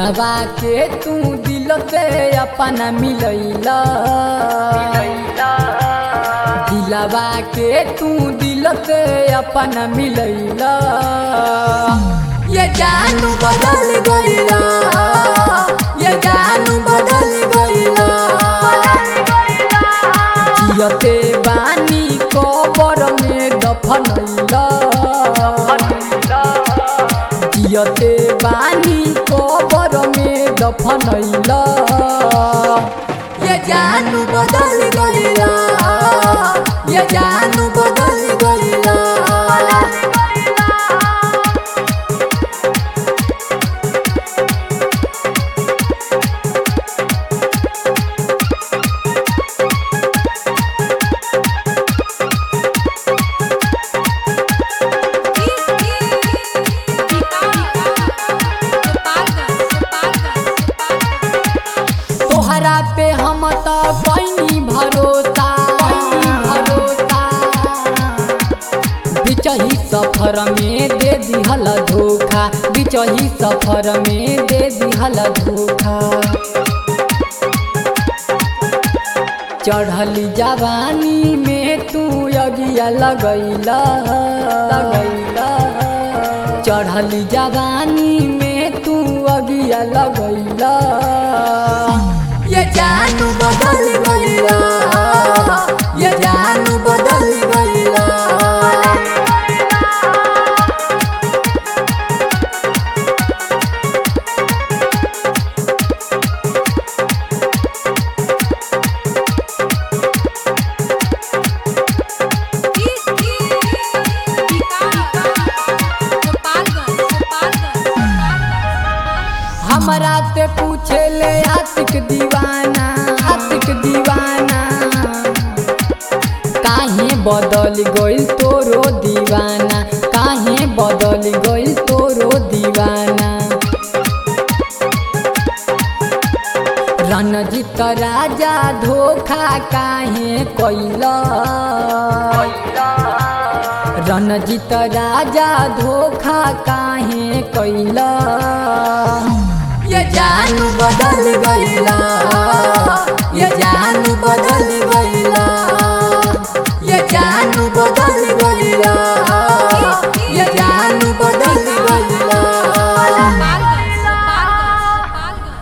दिलवा के तू दिल से अपना मिलैला दिलवा के तू दिल से अपना मिलैला ये जानू बदल गईला ये जानू बदल गईला जियते बानी कबर में दफनैला जियते बानी कबर में दफनैला ये जानू बदल गईला ये जानू बदल गईला तोहरा पे हम तो पैनी भरोसा पैनी भरोसा बिचही सफर में दे दिहल धोखा बिचही सफर में दे दिहल धोखा चढ़ली जवानी में तू अगिया लगैला लगैला चढ़ली जवानी में तू अगिया लगैला ये जानू बदल गईला ये जानू बदल गईला हमरा से पूछे ले आशिक दीवाना आशिक दीवाना काहे बदल गइल तोरो दीवाना काहे बदल गइल तोरो दीवाना रणजीत राजा धोखा काहे कैला रणजीत राजा धोखा काहे कैला ये जानू बदल गईला ये जानू बदल गईला ये जानू बदल गईला ये जानू बदल